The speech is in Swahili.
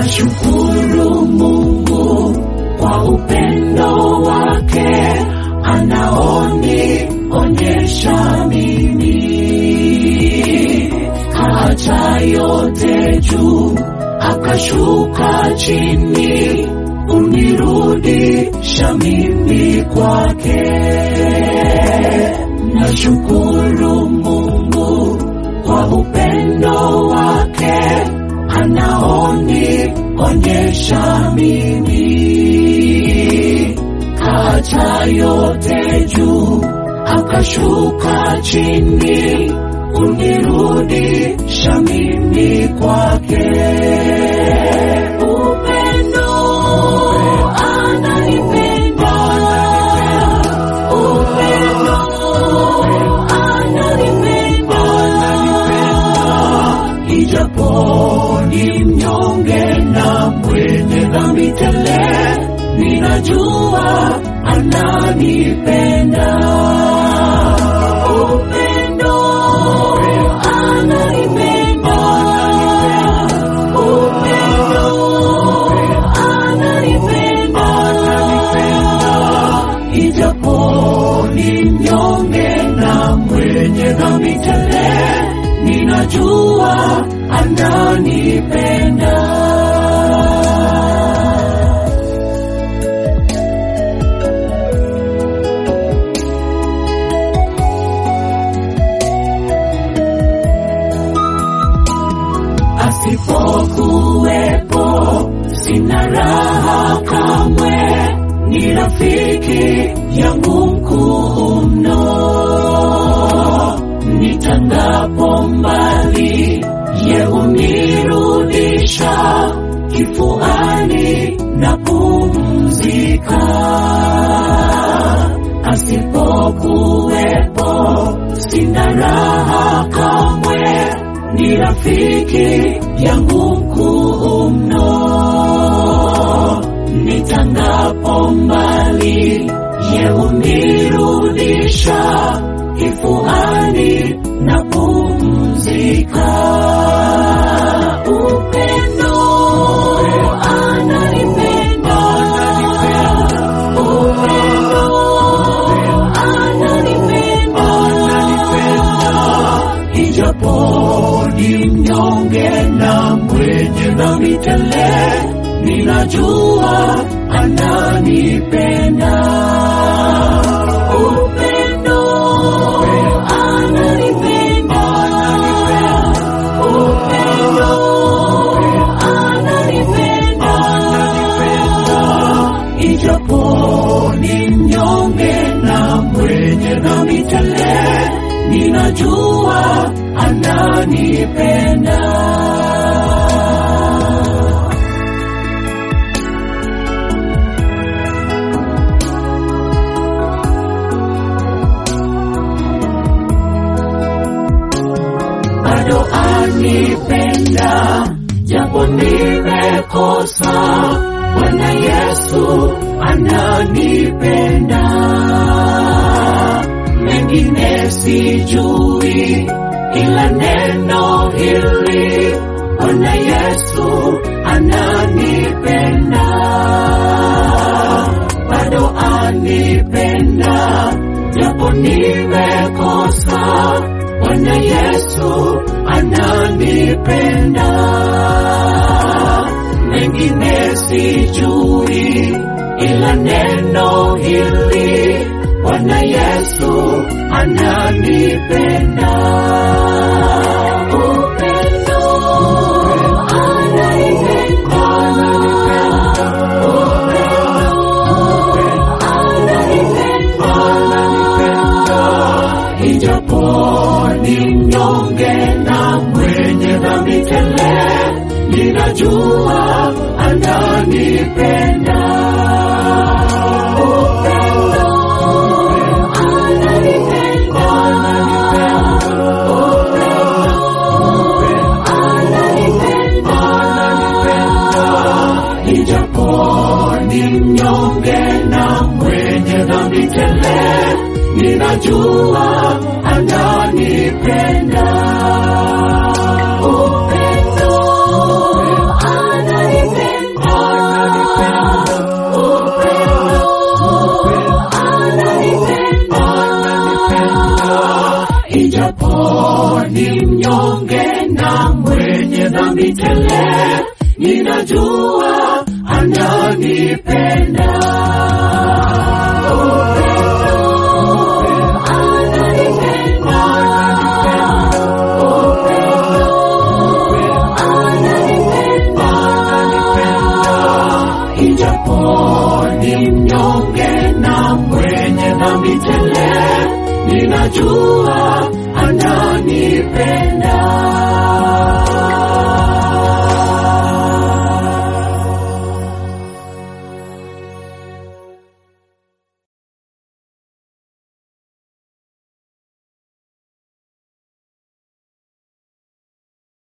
Nashukuru Mungu kwa upendo wake anaonionyesha mimi, kaacha yote juu akashuka chini unirudisha mimi kwake. Nashukuru Mungu kwa upendo wake anaonionyesha mimi, kaacha yote juu akashuka chini unirudisha mimi kwake. Upendo ananipenda, upendo ananipenda, ijapo ni mnyonge na mwenye dhambi tele, ninajua ananipenda. Upendo ananipenda, upendo ananipenda, ijapo ni mnyonge na mwenye dhambi tele, ninajua ananipenda. asipokuwepo sina raha kamwe, ni rafiki yangu mkuu mno. Nitangapo mbali, ye hunirudisha kifuani na pumzika. Asipokuwepo sina raha kamwe, ni rafiki yangu mkuu mno. Nitangapo mbali, ye hunirudisha kifuani na pumzika. Upendo ananipenda, upendo ananipenda, ijapo ni mnyonge na mwenye dhambi tele, ninajua ananipenda. Upendo ananipenda, upendo ananipenda, ijapo ni mnyonge na mwenye dhambi tele, ninajua ananipenda. bado anipenda, japo nimekosa. Bwana Yesu ananipenda, mengine sijui, ila neno hili, Bwana Yesu ananipenda, bado anipenda, japo nimekosa. Bwana Yesu ananipenda, mengine sijui, ila neno hili, Bwana Yesu ananipenda. Upendo ananipenda, upendo ananipenda, ijapo ni mnyonge na mwenye dhambi tele, ninajua ananipenda. Upendo ananipenda, upendo ananipenda, ijapo ni mnyonge na mwenye dhambi tele, ninajua ananipenda. Upendo ananipenda, ijapo ni mnyonge na mwenye dhambi tele, ninajua ananipenda. Ijapo ni mnyonge na mwenye dhambi tele, ninajua